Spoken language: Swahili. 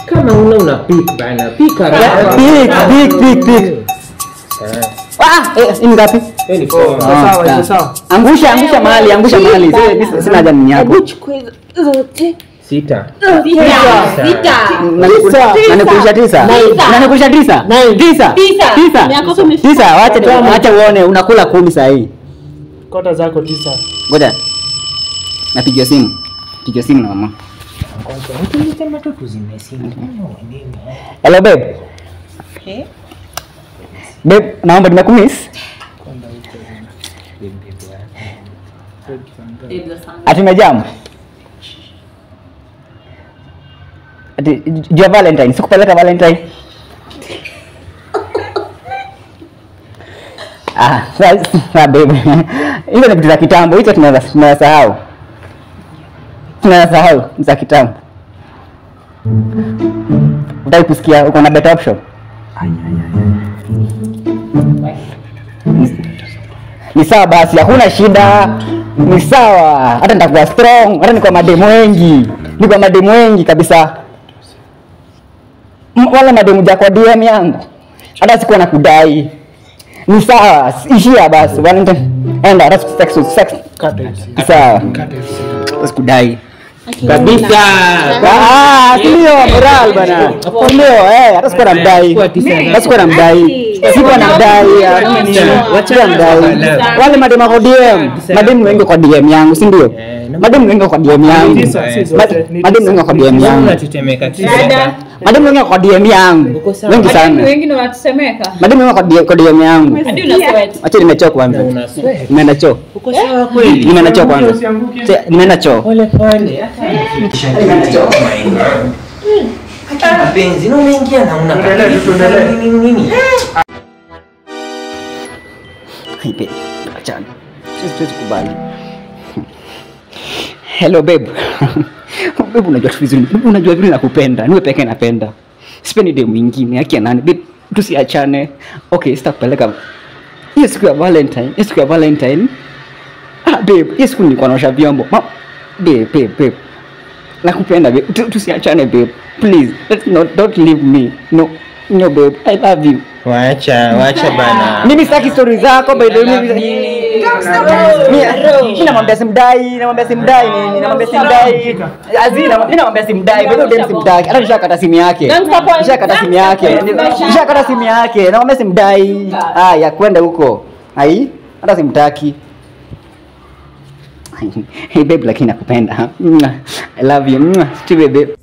Kama una una pick bana. Pick Yeah, haraka. pick, pick, pick, pick. Eh, Ah, eh, hii ni ngapi? hiyo ni poa. Ah, sawa, sawa. iko sawa. Angusha, angusha mahali, angusha mahali. Sasa mimi sina haja ni yako. Sita. Nanikulisha tisa. Nanikulisha tisa. Tisa. Tisa. Tisa. Miaka yako imefika. Tisa. Wacha wacha uone unakula kumi saa hii. Kota zako tisa. Ngoja. Napigiwa simu. Pigiwa simu na mama. Nilisema tu tuzime simu. Hello babe. Babe, naomba nimekumiss. Ati umejam? Ati jua Valentine, sikupeleka Valentine. Ah, sasa babe. Hizo ni vitu za kitambo, hizo tunaweza tunaweza sahau. Tunaweza sahau ni za kitambo. Utaki kusikia uko na better option? Ni sawa basi, hakuna shida. Ni sawa, hata nitakuwa strong, hata niko mademu wengi, niko mademu wengi kabisa. M- Wala mademu ja kwa DM yangu, hata sikuwa na kudai. Ni sawa, ishia basi. Valentine, enda hata sex sex. Ni sawa, sikudai. Kabisa. Ah, si ndio moral bana. Si ndio eh, hata sikuwa namdai. Hata sikuwa namdai. Sikuwa namdai. ah, mimi ni- Sikuwa namdai. Wale mademu kwa DM, mademu wengi kwa DM yangu, si ndio? Eh, na- Mademu wengi kwa DM yangu. Tisa, si zote, Ma- ni Mademu wengi kwa DM Wewe yangu. unatetemeka tisa. Mademu wengi kwa DM yangu. Uko sawa. Wengi sana. wengine wanatetemeka Mademu wengi kwa DM kwa DM yangu. hadi una sweat Acha nimechoka kwanza. Una sweat. Nimeenda choo. Uko sawa kweli? Nimeenda choo kwanza. Usianguke. Che- Nimeenda choo. Pole pole. Hata mapenzi na unaingia na una Tuendelee, tuendelee. nini nini? Hey babe, achana. Sisi tuwezi kubali. Hello babe. babe unajua tu vizuri. Babe unajua vile nakupenda. Niwe pekee napenda. Sipendi demu mwingine. Yake nani? Babe tusiachane. Okay, sitakupeleka. Hiyo siku ya Valentine, hiyo siku ya Valentine. Ah babe, hiyo siku nilikuwa naosha vyombo. Ma babe, babe, babe. Nakupenda babe. Tu- Tusiachane babe. Please, let's not don't leave me. No. No babe, I love you. Wacha, wacha bana. Mimi sitaki story zako by the way. mimi- Mimi mimi namwambia simdai, namwambia simdai nini, namwambia simdai. Azina, mimi namwambia simdai, bado dem simdai. Hata nishakata simu yake. Nishakata simu yake. Nishakata simu yake. Namwambia simdai. Ah, ya kwenda huko. Ai, hata simtaki. Hey babe, lakini nakupenda. I love you. Steve babe.